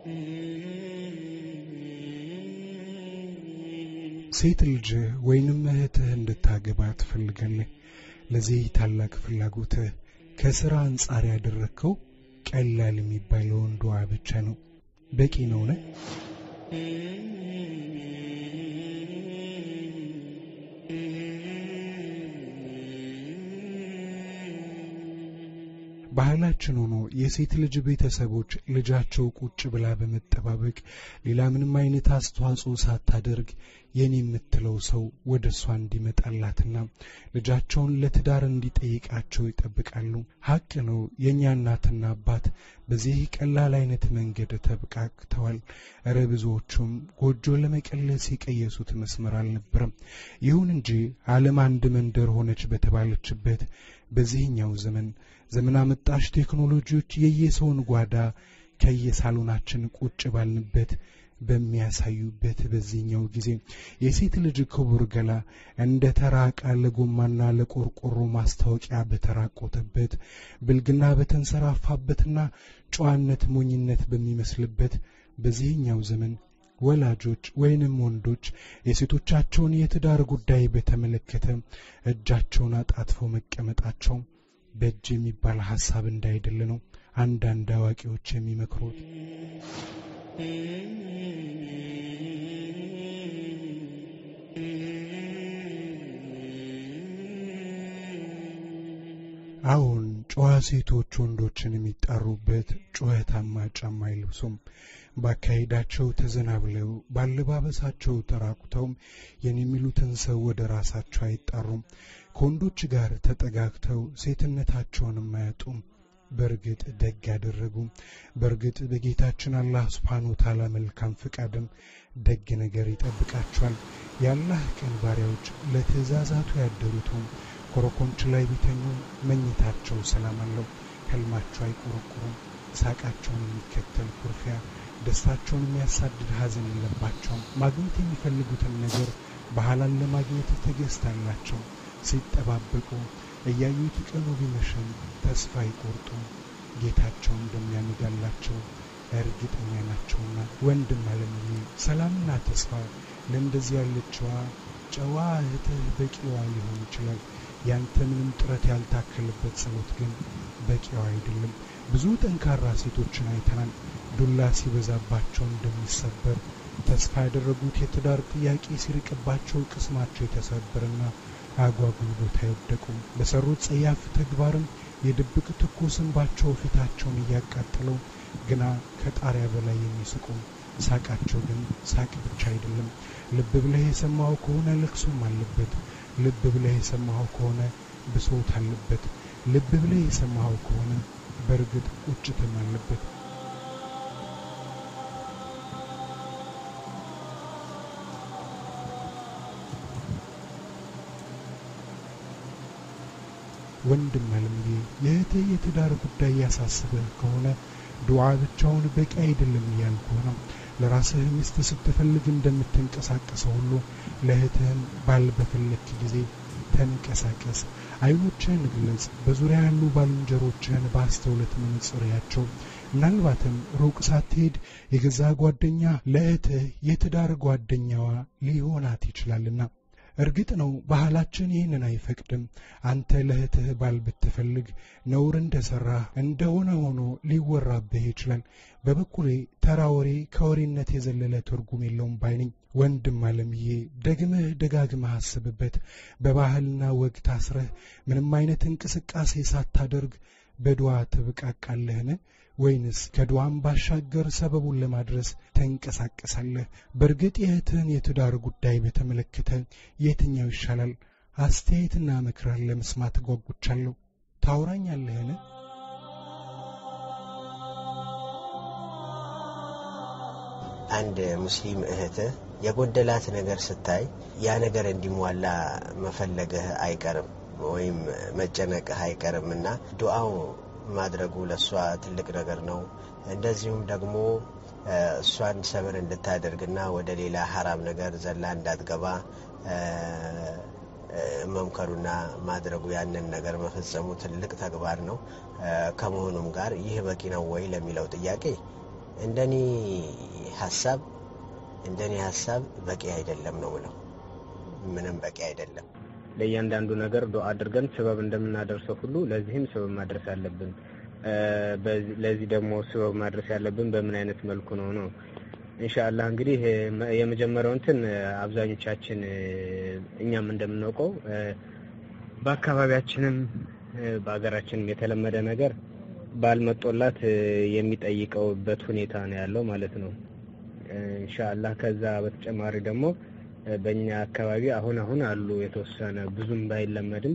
ሴት ልጅ ወይንም እህትህ እንድታገባ ትፈልጋለህ። ለዚህ ታላቅ ፍላጎትህ ከሥራ አንጻር ያደረግከው ቀላል የሚባለው ወንዷ ብቻ ነው። በቂ ነው ነ ባህላችን ሆኖ የሴት ልጅ ቤተሰቦች ልጃቸው ቁጭ ብላ በመጠባበቅ ሌላ ምንም አይነት አስተዋጽኦ ሳታደርግ የኔ የምትለው ሰው ወደ እሷ እንዲመጣላትና ልጃቸውን ለትዳር እንዲጠይቃቸው ይጠብቃሉ። ሀቅ ነው። የእኛ እናትና አባት በዚህ ቀላል አይነት መንገድ ተብቃቅተዋል። እረ ብዙዎቹም ጎጆ ለመቀለስ የቀየሱት መስመር አልነበረም። ይሁን እንጂ ዓለም አንድ መንደር ሆነች በተባለችበት በዚህኛው ዘመን ዘመን አመጣሽ ቴክኖሎጂዎች የየሰውን ጓዳ ከየሳሎናችን ቁጭ ባልንበት በሚያሳዩበት በዚህኛው ጊዜ የሴት ልጅ ክቡር ገላ እንደ ተራ ዕቃ ለጎማና ለቆርቆሮ ማስታወቂያ በተራቆተበት ብልግና በተንሰራፋበትና ጨዋነት ሞኝነት በሚመስልበት በዚህኛው ዘመን ወላጆች ወይንም ወንዶች የሴቶቻቸውን የትዳር ጉዳይ በተመለከተ እጃቸውን አጣጥፈው መቀመጣቸው በእጅ የሚባል ሐሳብ እንዳይደለ ነው አንዳንድ አዋቂዎች የሚመክሩት። አሁን ጨዋ ሴቶች ወንዶችን የሚጣሩበት ጩኸታማ ጫማ አይለብሱም። ባካሄዳቸው ተዘናብለው ባለባበሳቸው ተራቁተውም የኔ የሚሉትን ሰው ወደ ራሳቸው አይጣሩም። ከወንዶች ጋር ተጠጋግተው ሴትነታቸውንም አያጡም። በእርግጥ ደግ ያደረጉ። በእርግጥ በጌታችን አላህ ስብሓን ወተዓላ መልካም ፍቃድም ደግ ነገር ይጠብቃቸዋል። የአላህ ቀን ባሪያዎች ለትእዛዛቱ ያደሩትም ኮረኮንች ላይ ቢተኙ መኝታቸው ሰላም አለው። ህልማቸው አይቆረቁሩም። ሳቃቸውን የሚከተል ኩርፊያ፣ ደስታቸውን የሚያሳድድ ሐዘን የለባቸውም። ማግኘት የሚፈልጉትን ነገር በሐላል ለማግኘት ትዕግስት ሲጠባበቁ እያዩት ቀኑ ቢመሽም ተስፋ አይቆርጡም። ጌታቸው እንደሚያነጋላቸው እርግጠኛ ናቸውና። ወንድም አለምዬ ሰላምና ተስፋ ለእንደዚህ ያለችዋ ጨዋ እህትህ በቂዋ ሊሆን ይችላል። ያንተ ምንም ጥረት ያልታከለበት ጸሎት ግን በቂዋ አይደለም። ብዙ ጠንካራ ሴቶችን አይተናል። ዱላ ሲበዛባቸው እንደሚሰበር ተስፋ ያደረጉት የትዳር ጥያቄ ሲርቅባቸው ቅስማቸው የተሰበረና አጓጉል ቦታ አይወደቁም። በሰሩት ጸያፍ ተግባርም የድብቅ ትኩስ እንባቸው ፊታቸውን እያቃጠለው ግና ከጣሪያ በላይ የሚስቁ ሳቃቸው ግን ሳቅ ብቻ አይደለም። ልብ ብለህ የሰማኸው ከሆነ ልቅሶም አለበት። ልብ ብለህ የሰማኸው ከሆነ ብሶት አለበት። ልብ ብለህ የሰማኸው ከሆነ በእርግጥ ቁጭትም አለበት። ወንድም አለምዬ የእህትህ የትዳር ጉዳይ ያሳስበህ ከሆነ ዱዓ ብቻውን በቂ አይደለም እያልኩ ነው። ለራስህ ሚስት ስትፈልግ እንደምትንቀሳቀሰው ሁሉ ለእህትህም ባል በፈለክ ጊዜ ተንቀሳቀስ። አይኖችህን ግለጽ። በዙሪያ ያሉ ባልንጀሮችህን በአስተውለት መነጽር ያቸው። ምናልባትም ሩቅ ሳትሄድ የገዛ ጓደኛ ለእህትህ የትዳር ጓደኛዋ ሊሆናት ይችላልና እርግጥ ነው ባህላችን ይህንን አይፈቅድም። አንተ ለእህትህ ባል ብትፈልግ ነውር እንደሠራህ እንደሆነ ሆኖ ሊወራብህ ይችላል። በበኩሌ ተራ ወሬ ከወሬነት የዘለለ ትርጉም የለውም ባይነኝ። ወንድም አለምዬ ደግመህ ደጋግመህ አስብበት። በባህልና ወግ ታስረህ ምንም አይነት እንቅስቃሴ ሳታደርግ በድዋ ትብቃቃለህን? ወይንስ ከድዋም ባሻገር ሰበቡን ለማድረስ ተንቀሳቀሳለህ? በእርግጥ የእህትህን የትዳር ጉዳይ በተመለከተ የትኛው ይሻላል? አስተያየትና ምክራን ለመስማት ጓጉቻለሁ። ታውራኛለህን? አንድ ሙስሊም እህትህ የጎደላት ነገር ስታይ ያ ነገር እንዲሟላ መፈለግህ አይቀርም ወይም መጨነቅህ አይቀርም እና ዱዓው ማድረጉ ለእሷ ትልቅ ነገር ነው። እንደዚሁም ደግሞ እሷን ሰብር እንድታደርግና ወደ ሌላ ሀራም ነገር ዘላ እንዳትገባ መምከሩና ማድረጉ ያንን ነገር መፈጸሙ ትልቅ ተግባር ነው። ከመሆኑም ጋር ይህ በቂ ነው ወይ ለሚለው ጥያቄ እንደኔ ሀሳብ እንደኔ ሀሳብ በቂ አይደለም ነው ብለው ምንም በቂ አይደለም። ለእያንዳንዱ ነገር ዱዓ አድርገን ስበብ እንደምናደርሰው ሁሉ ለዚህም ስበብ ማድረስ አለብን። ለዚህ ደግሞ ስበብ ማድረስ ያለብን በምን አይነት መልኩ ነው ነው ኢንሻአላህ እንግዲህ የመጀመሪያው እንትን አብዛኞቻችን እኛም እንደምናውቀው በአካባቢያችንም በሀገራችንም የተለመደ ነገር ባልመጦላት የሚጠይቀውበት ሁኔታ ነው ያለው ማለት ነው። ኢንሻአላህ ከዛ በተጨማሪ ደግሞ በእኛ አካባቢ አሁን አሁን አሉ የተወሰነ ብዙም ባይለመድም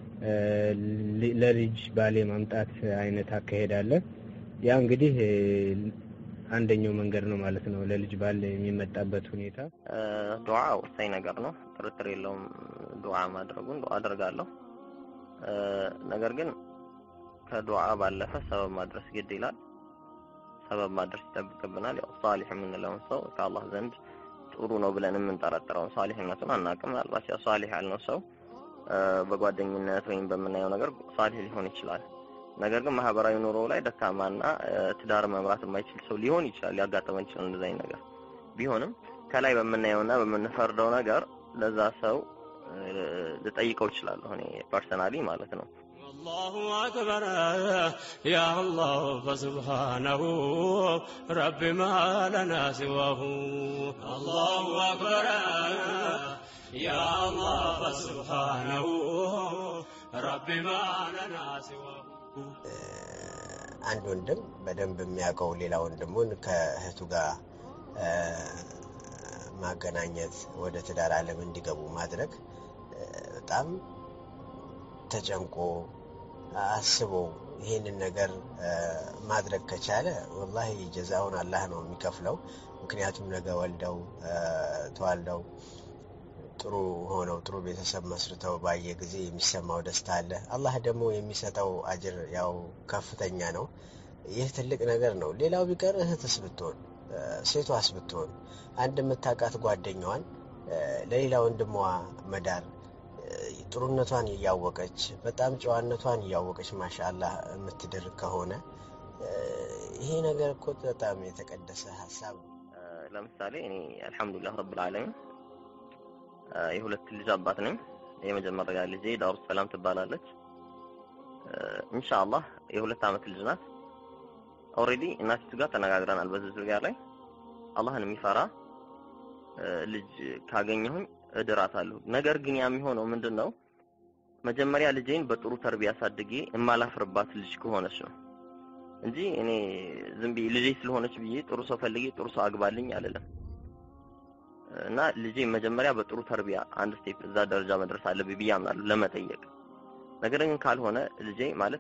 ለልጅ ባሌ ማምጣት አይነት አካሄድ አለ። ያ እንግዲህ አንደኛው መንገድ ነው ማለት ነው። ለልጅ ባል የሚመጣበት ሁኔታ ዱዓ ወሳኝ ነገር ነው፣ ጥርጥር የለውም። ዱዓ ማድረጉን ዱዓ አደርጋለሁ። ነገር ግን ከዱዓ ባለፈ ሰበብ ማድረስ ግድ ይላል። ሰበብ ማድረስ ይጠብቅብናል። ያው ሳሊህ የምንለውን ሰው ከአላህ ዘንድ ጥሩ ነው ብለን የምንጠረጥረውን ሳሊህነቱን አናውቅም። ምናልባት ያው ሳሊህ ያልነው ሰው በጓደኝነት ወይም በምናየው ነገር ሳሊህ ሊሆን ይችላል። ነገር ግን ማህበራዊ ኑሮ ላይ ደካማና ትዳር መምራት የማይችል ሰው ሊሆን ይችላል። ሊያጋጥመን ይችላል እንደዚህ አይነት ነገር ቢሆንም ከላይ በምናየውና በምንፈርደው ነገር ለዛ ሰው ልጠይቀው እችላለሁ እኔ ፐርሰናሊ ማለት ነው። الله أكبر يا الله فسبحانه رب ما لنا سواه الله أكبر يا الله فسبحانه رب ما لنا سواه አንድ ወንድም በደንብ የሚያውቀው ሌላ ወንድሙን ከእህቱ ጋር ማገናኘት ወደ ትዳር ዓለም እንዲገቡ ማድረግ በጣም ተጨንቆ አስቦ ይህንን ነገር ማድረግ ከቻለ ወላሂ ጀዛውን አላህ ነው የሚከፍለው። ምክንያቱም ነገ ወልደው ተዋልደው ጥሩ ሆነው ጥሩ ቤተሰብ መስርተው ባየ ጊዜ የሚሰማው ደስታ አለ። አላህ ደግሞ የሚሰጠው አጅር ያው ከፍተኛ ነው። ይህ ትልቅ ነገር ነው። ሌላው ቢቀር እህትስ ብትሆን ሴቷስ ብትሆን አንድ የምታውቃት ጓደኛዋን ለሌላ ወንድሟ መዳር ጥሩነቷን እያወቀች በጣም ጨዋነቷን እያወቀች ማሻአላህ የምትድር ከሆነ ይሄ ነገር እኮ በጣም የተቀደሰ ሀሳብ ነው። ለምሳሌ እኔ አልሐምዱሊላህ ረብል ዓለሚን የሁለት ልጅ አባት ነኝ። የመጀመሪያ ልጄ ዳሩ ሰላም ትባላለች። ኢንሻአላህ የሁለት ዓመት ልጅ ናት። ኦልሬዲ እናቲቱ ጋር ተነጋግረናል በዚህ ዙሪያ ላይ አላህን የሚፈራ ልጅ ካገኘሁኝ እድራታለሁ። ነገር ግን ያ የሚሆነው ምንድን ነው? መጀመሪያ ልጄን በጥሩ ተርቢያ አሳድጌ የማላፍርባት ልጅ ከሆነች ነው እንጂ እኔ ዝም ብዬ ልጄ ስለሆነች ብዬ ጥሩ ሰው ፈልጌ ጥሩ ሰው አግባልኝ አልልም። እና ልጄ መጀመሪያ በጥሩ ተርቢያ አንድ ስቴፕ እዛ ደረጃ መድረስ አለብኝ ብዬ አምናለሁ ለመጠየቅ። ነገር ግን ካልሆነ ልጄ ማለት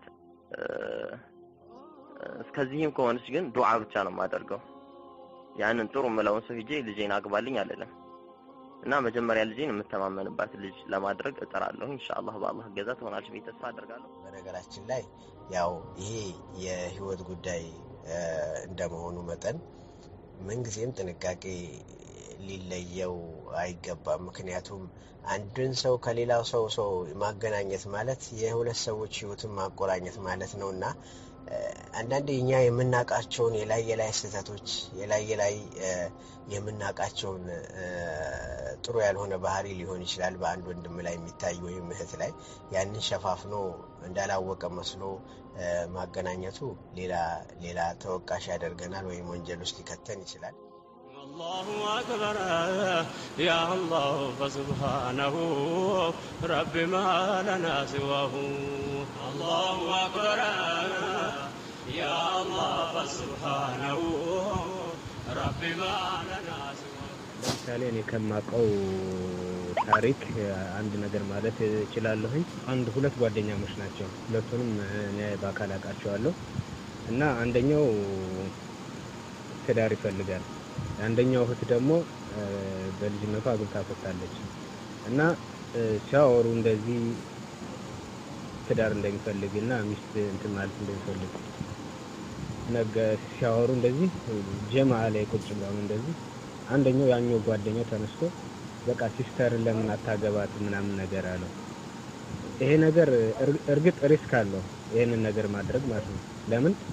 እስከዚህም ከሆነች ግን ዱዓ ብቻ ነው የማደርገው። ያንን ጥሩ የምለውን ሰው ሂጄ ልጄን አግባልኝ አልልም። እና መጀመሪያ ልጄን የምተማመንባት ልጅ ለማድረግ እጥራለሁ። ኢንሻአላህ በአላህ እገዛ ትሆናለች ብዬ ተስፋ አደርጋለሁ። በነገራችን ላይ ያው ይሄ የህይወት ጉዳይ እንደመሆኑ መጠን ምንጊዜም ጥንቃቄ ሊለየው አይገባም። ምክንያቱም አንድን ሰው ከሌላው ሰው ሰው ማገናኘት ማለት የሁለት ሰዎች ህይወትን ማቆራኘት ማለት ነው እና አንዳንዴ እኛ የምናውቃቸውን የላይ የላይ ስህተቶች የላይ የላይ የምናውቃቸውን ጥሩ ያልሆነ ባህሪ ሊሆን ይችላል በአንድ ወንድም ላይ የሚታይ ወይም እህት ላይ ያንን ሸፋፍኖ እንዳላወቀ መስሎ ማገናኘቱ ሌላ ሌላ ተወቃሽ ያደርገናል ወይም ወንጀል ውስጥ ሊከተን ይችላል። الله أكبر يا الله فسبحانه رب ما لنا سواه الله أكبر يا الله فسبحانه رب ما لنا سواه ለምሳሌ እኔ ከማውቀው ታሪክ አንድ ነገር ማለት እችላለሁኝ። አንድ ሁለት ጓደኛሞች ናቸው። ሁለቱንም እኔ በአካል አውቃቸዋለሁ እና አንደኛው ትዳር ይፈልጋል። አንደኛው እህት ደግሞ በልጅነቷ አግብታ ፈታለች እና ሲያወሩ እንደዚህ ትዳር እንደሚፈልግ እና ሚስት እንትን ማለት እንደሚፈልግ ነገ ሲያወሩ እንደዚህ ጀማ ላይ ቁጭ ብለው እንደዚህ አንደኛው ያኛው ጓደኛው ተነስቶ በቃ ሲስተር ለምን አታገባት ምናምን ነገር አለው። ይሄ ነገር እርግጥ ሪስክ አለው ይሄንን ነገር ማድረግ ማለት ነው። ለምን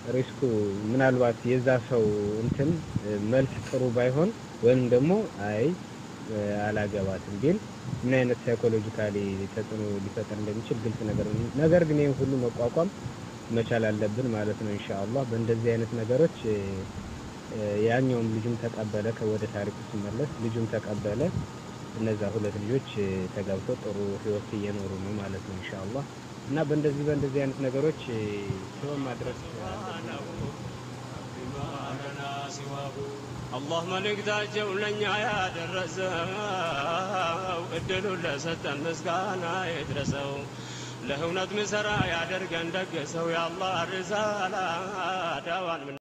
ሪስኩ ምናልባት የዛ ሰው እንትን መልስ ጥሩ ባይሆን ወይም ደግሞ አይ አላገባትም ቢል ምን አይነት ሳይኮሎጂካሊ ተጽዕኖ ሊፈጠር እንደሚችል ግልጽ ነገር ነው። ነገር ግን ይህን ሁሉ መቋቋም መቻል አለብን ማለት ነው። ኢንሻአላህ በእንደዚህ አይነት ነገሮች ያኛውም ልጁም ተቀበለ። ከወደ ታሪኩ ሲመለስ ልጁም ተቀበለ። እነዛ ሁለት ልጆች ተጋብተው ጥሩ ህይወት እየኖሩ ነው ማለት ነው ኢንሻአላህ። እና በእንደዚህ በእንደዚህ አይነት ነገሮች ሰውን ማድረስ አላህ መልእክታቸው ለእኛ ያደረሰው እድሉን ለሰጠን ምስጋና ይድረሰው። ለእውነት ምሰራ ያደርገን ደገሰው የአላህ ርሳላ ዳዋን